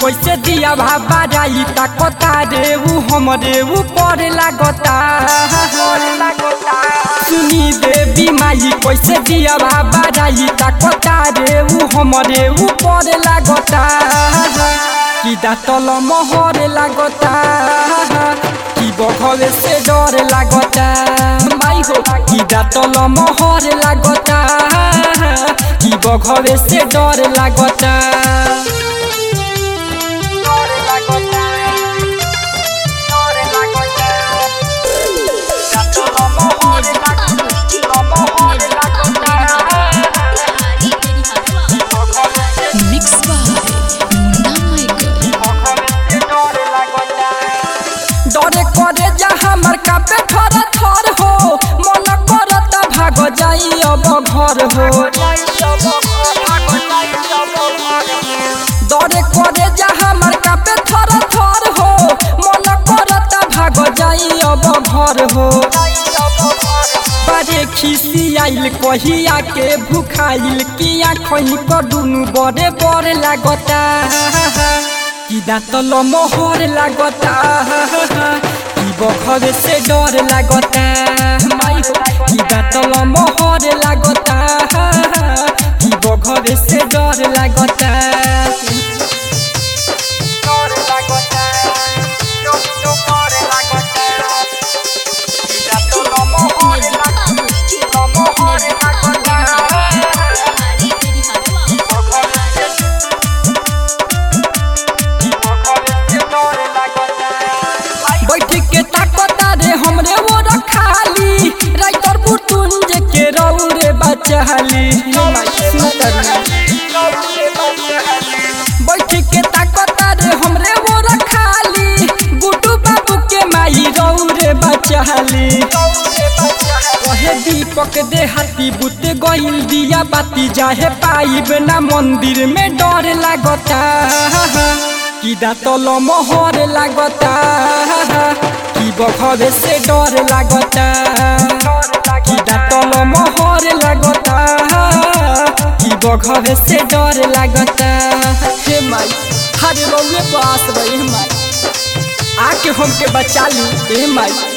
कैसे दिया भाबा जाई ताकता रे ऊ हमरे ऊपर लागता सुनी देवी माई कैसे दिया भाबा जाई ताकता रे ऊ हमरे ऊपर लागता कि दातल मोहर लागता कि बघवे से डर लागता माई हो कि दातल मोहर लागता कि बघवे से डर लागता Mix by Muna Michael. डरे करे जा हमर कापे थर थर हो मन करत भाग जाई अब घर हो डरे करे जा हमर कापे थर थर हो मन करत भाग जाई अब घर हो बड़े खिसी आइल कहिया के भूखाइल किया खही पर दुनु बड़े बड़ लागता कि दाँतल मोहर लागता कि बखरे से डर लागता माई हो कि दाँतल मोहर लागता कि बखरे से डर लागता बैठ के ताकता रे हमरे वो रखाली राइटर बुटुंज के रौ रे बचाली बैठ के ताकता रे हमरे वो रखाली गुड्डू बाबू के माई रौ रे बचाली कहे दीपक दे हाथी बुत गइल दिया बाती जाहे पाइब ना मंदिर में डर लागता कि दातल मोहर लागता कि बखरे से डर लागता कि दातल मोहर लागता कि बखरे से डर लागता हे माई हरे रउए पास रही माई आके हमके बचा ली हे माई